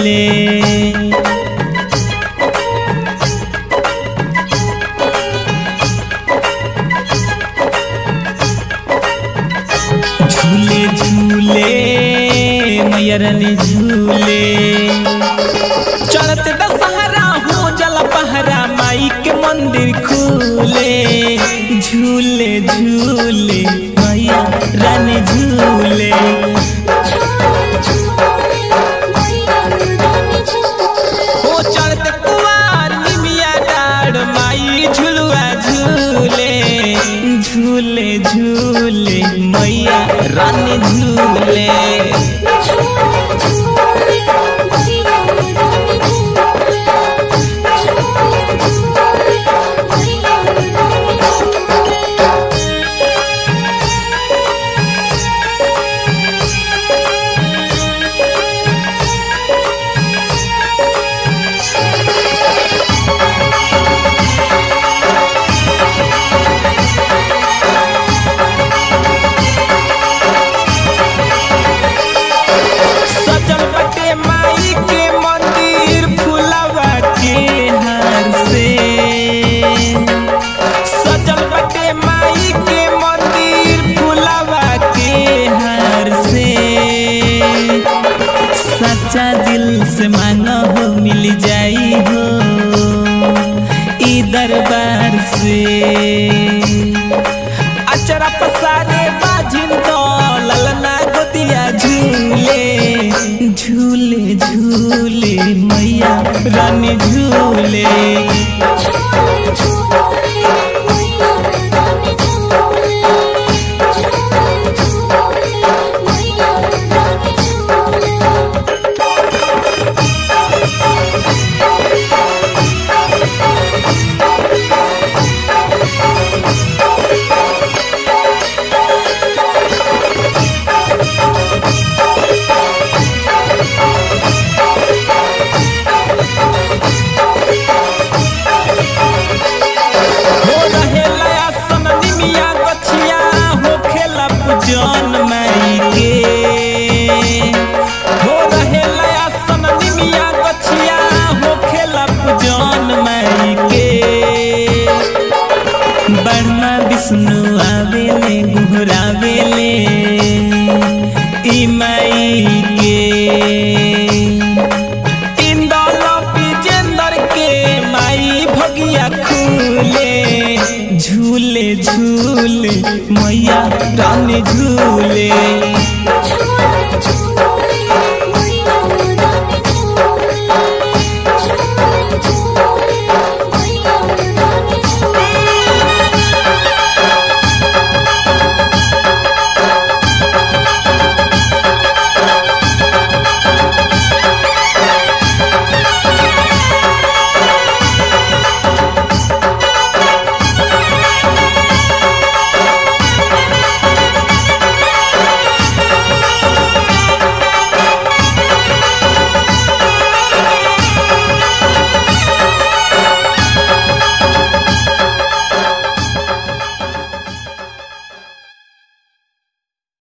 झूले झूले झूले मैया रानी झूले चढ़ते दशहरा हो जल पहरा माई के मंदिर खुले झूले झूले मैया रानी झूले हो चढ़ते कुआर निमिया डाड़ माई झुलुआ झूले झूले झूले मैया रानी झूले सजल बटे माई के मंदिर फुलवा के हार से सजल बटे माई के मंदिर फुलवा के हार से सच्चा दिल से मांगो हो मिल जाई हो ई दरबार से अचरा पसारे बाजिन तो ललना गोदिया झूले झूले झूले मैया रानी झूले हो रहे लया समनी मिया गछिया हो खेला पूजन माई के हो रहे लया समनी मिया गछिया हो खेला पूजन माई के बर्मा विष्णु आवेले गुहरावेले ई माई के इंदौल विजेंदर के माई भगिया खुले झूले झूले मैया रानी झूले